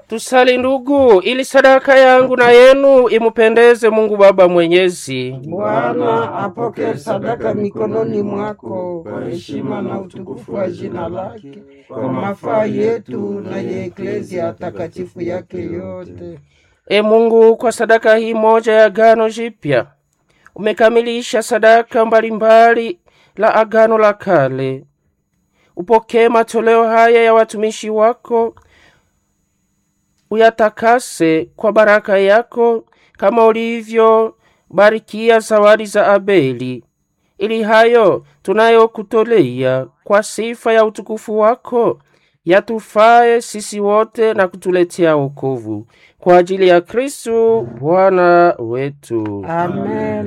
Tusali ndugu, ili sadaka yangu na yenu imupendeze Mungu Baba Mwenyezi. Bwana apokee sadaka mikononi mwako kwa heshima na utukufu wa jina lake, kwa mafaa yetu na ya eklezia takatifu yake yote. E Mungu, kwa sadaka hii moja ya agano jipya umekamilisha sadaka mbalimbali la agano la kale. Upokee matoleo haya ya watumishi wako, uyatakase kwa baraka yako, kama ulivyobarikia zawadi za Abeli, ili hayo tunayokutolea kwa sifa ya utukufu wako yatufae sisi wote na kutuletea wokovu kwa ajili ya Kristu Bwana wetu. Amen.